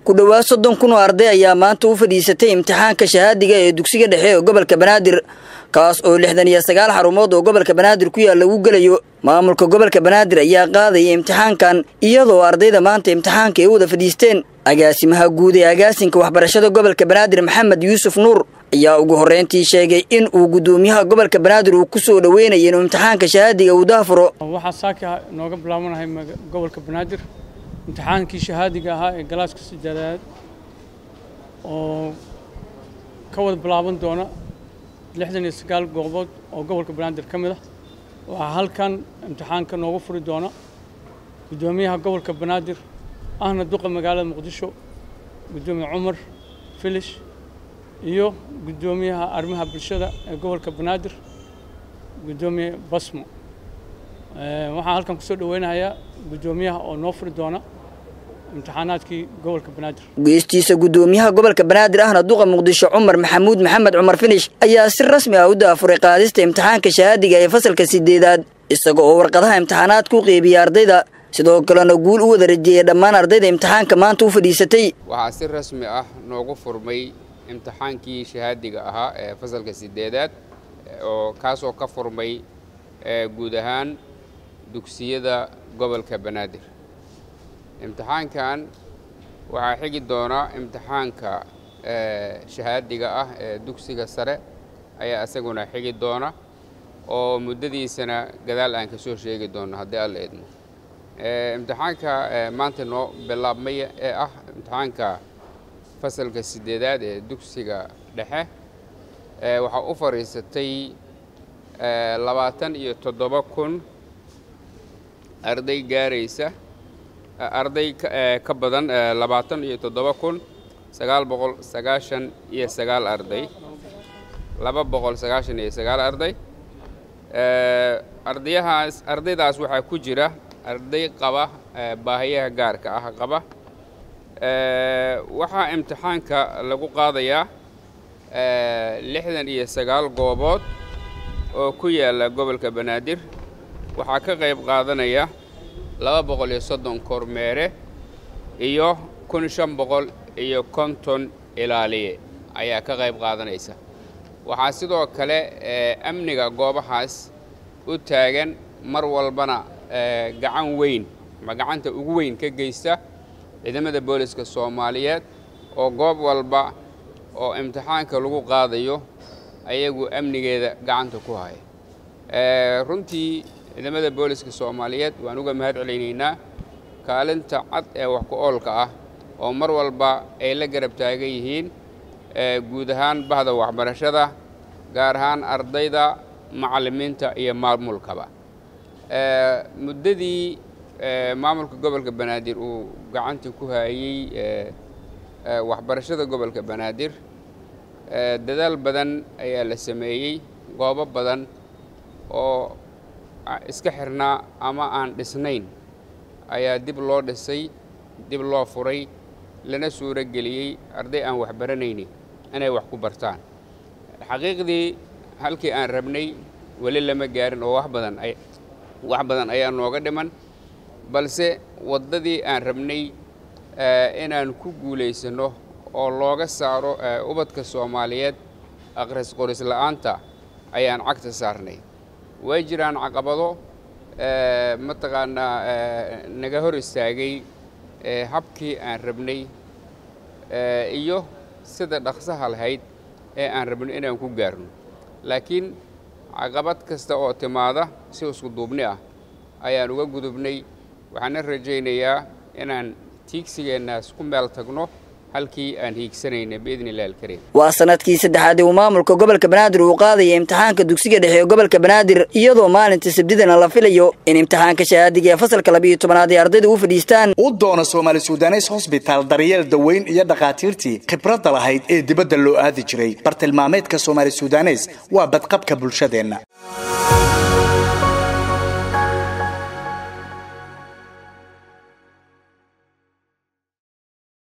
ku dhowaad soddon kun oo arday ayaa maanta u fadhiisatay imtixaanka shahaadiga ee dugsiga dhexe ee gobolka banaadir kaas oo lixdan iyo sagaal xarumood oo gobolka banaadir ku yaal lagu gelayo maamulka gobolka banaadir ayaa qaadaya imtixaankan iyadoo ardayda maanta imtixaanka ay u wada fadhiisteen agaasimaha guud ee agaasinka waxbarashada gobolka banaadir maxamed yuusuf nuur ayaa ugu horreyntii sheegay in uu guddoomiyaha gobolka banaadir uu ku soo dhoweynaya inuu imtixaanka shahaadiga uu daafuro waxaa saaka nooga bilaabanahay gobolka banaadir imtixaankii shahaadiga ahaa ee galaaska sideedaad oo ka wada bilaaban doona lixdan iyo sagaal goobood oo gobolka banaadir ka mid ah waxaa halkan imtixaanka noogu furi doona guddoomiyaha gobolka banaadir ahna duqa magaalada muqdisho guddoomiye cumar filish iyo guddoomiyaha arrimaha bulshada ee gobolka banaadir guddoomiye basmo waxaan halkan kusoo dhaweynayaa guddoomiyaha oo noo furi doona imtixaanaadkii gobolka banaadir geestiisa guddoomiyaha gobolka banaadir ahna duqa muqdisho cumar maxamuud maxamed cumar finish ayaa si rasmi ah u daafuray qaadista imtixaanka shahaadiga ee fasalka sideedaad isaga oo warqadaha imtixaanaadka u qeybiya ardayda sidoo kalena guul u wada rajeeyay dhammaan ardayda imtixaanka maanta u fadhiisatay waxaa si rasmi ah noogu furmay imtixaankii shahaadiga ahaa ee fasalka sideedaad oo kaasoo ka furmay guud ahaan dugsiyada gobolka banaadir imtixaankan waxaa xigi doona imtixaanka shahaadiga ah ee dugsiga sare ayaa isaguna xigi doona oo muddadiisana gadaal aan ka soo sheegi doono haddii alla idmo imtixaanka maanta noo bilaabmay ee ah imtixaanka fasalka sideedaad ee dugsiga dhexe waxaa u fadhiisatay labaatan iyo toddoba kun arday gaaraysa arday ka badan labaatan iyo toddoba kun sagaal boqol sagaashan iyo sagaal arday laba boqol sagaashan iyo sagaal arday ardayahaas ardaydaas waxaa ku jira arday qaba baahiyaha gaarka ah qaba waxaa imtixaanka lagu qaadayaa lixdan iyo sagaal goobood oo ku yaalla gobolka banaadir waxaa ka qayb qaadanaya laba boqol iyo soddon kormeere iyo kun shan boqol iyo konton ilaaliye ayaa ka qayb qaadanaysa waxaa sidoo kale amniga goobahaas u taagan mar walbana gacan weyn ama gacanta ugu weyn ka geysta ciidamada booliska soomaaliyeed oo goob walba oo imtixaanka lagu qaadayo ayagu amnigeeda gacanta ku haya runtii ciidamada booliska soomaaliyeed waan uga mahad celaynaynaa kaalinta cad ee wax ku oolka ah oo mar walba ay la garab taagan yihiin guud ahaan bahda waxbarashada gaar ahaan ardayda macallimiinta iyo maamulkaba muddadii maamulka gobolka banaadir uu gacanta ku hayey waxbarashada gobolka banaadir dadaal badan ayaa la sameeyey goobo badan oo iska xirnaa ama aan dhisnayn ayaa dib loo dhisay dib loo furay lana suuro geliyey arday aan waxbaranaynin inay wax ku bartaan xaqiiqdii halkii aan rabnay weli lama gaarin oo wax badan wax badan ayaa nooga dhiman balse waddadii aan rabnay inaan ku guulaysanno oo looga saaro ubadka soomaaliyeed aqris qoris la'aanta ayaan cagta saarnay way jiraan caqabado mataqaanaa naga hor istaagay habkii aan rabnay iyo sida dhaqsaha lahayd ee aan rabno inaan ku gaarno laakiin caqabad kasta oo timaada si isku duubni ah ayaan uga gudubnay waxaana rajaynayaa inaan tiigsigeennaas ku meel tagno halkii aan hiigsanayna biidni illahi alkariim waa sanadkii saddexaad ee uu maamulka gobolka banaadir uu qaadaya imtixaanka dugsiga dhexe ee gobolka banaadir iyadoo maalinta sabdidana la filayo in imtixaanka shahaadiga ee fasalka labiiyo tobanaad ee ardayda u fadhiistaan u doona soomaali sudanes hosbitaal daryeel daweyn iyo dhakhaatiirtii khibradda lahayd ee dibadda loo aadi jiray bartilmaameedka soomaali sudanes waa badqabka bulshadeenna